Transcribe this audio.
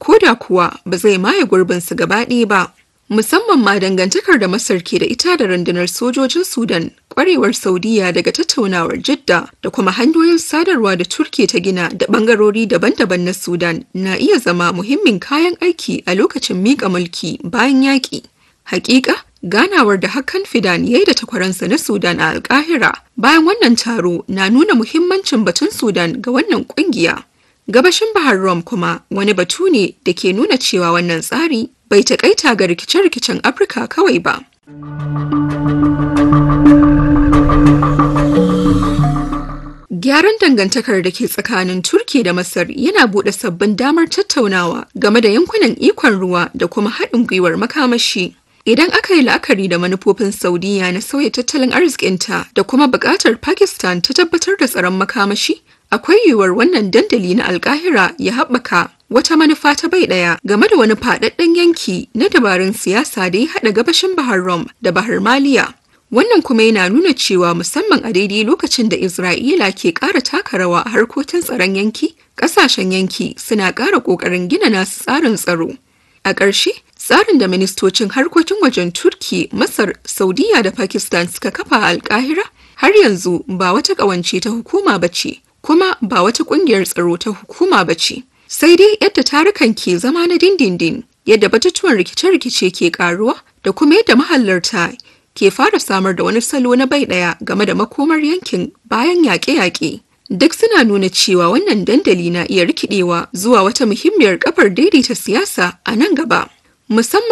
ko da kuwa ba zai maye gurbinsu gaba ɗaya ba. Musamman ma dangantakar da Masar ke da ita da rundunar sojojin Sudan, kwarewar Saudiya daga tattaunawar Jidda da kuma hanyoyin sadarwa da Turki ta gina da bangarori daban-daban na Sudan na iya zama muhimmin kayan aiki a lokacin miƙa mulki bayan yaƙi. Hakika, ganawar da hakan fidan ya yi da takwaransa na Sudan a Alkahira bayan wannan taro na nuna muhimmancin batun Sudan ga wannan kungiya. Gabashin Bahar Rom kuma wani batu ne da ke nuna cewa wannan tsari bai takaita ga rikice-rikicen Afirka kawai ba. Gyaran dangantakar da ke tsakanin Turki da Masar yana buɗe sabbin damar tattaunawa game da yankunan ikon ruwa da kuma haɗin gwiwar makamashi. Idan aka yi la'akari da manufofin Saudiya na sauya tattalin arzikinta da kuma buƙatar Pakistan ta tabbatar da tsaron makamashi, akwai yiwuwar wannan dandali na alkahira ya haɓaka wata manufa ta bai ɗaya game da wani faɗaɗɗen yanki na dabarun siyasa da ya haɗa gabashin Bahar Rom da Bahar Maliya. Wannan kuma yana nuna cewa musamman a daidai lokacin da Isra'ila ke ƙara taka rawa a harkokin tsaron yanki, ƙasashen yanki suna ƙara ƙoƙarin gina nasu tsarin tsaro. A ƙarshe, tsarin da ministocin harkokin wajen Turki, Masar, Saudiya da Pakistan suka kafa a Alƙahira har yanzu ba wata ƙawance ta hukuma ba ce, kuma ba wata ƙungiyar tsaro ta hukuma ba ce. Sai dai yadda tarukan ke zama na dindindin, yadda batutuwan rikice-rikice ke ƙaruwa da kuma yadda mahallarta ke fara samar da wani salo na bai ɗaya game da makomar yankin bayan yaƙe-yaƙe. Duk suna nuna cewa wannan dandali na iya rikidewa zuwa wata muhimmiyar kafar daidaita siyasa a nan gaba. Musamman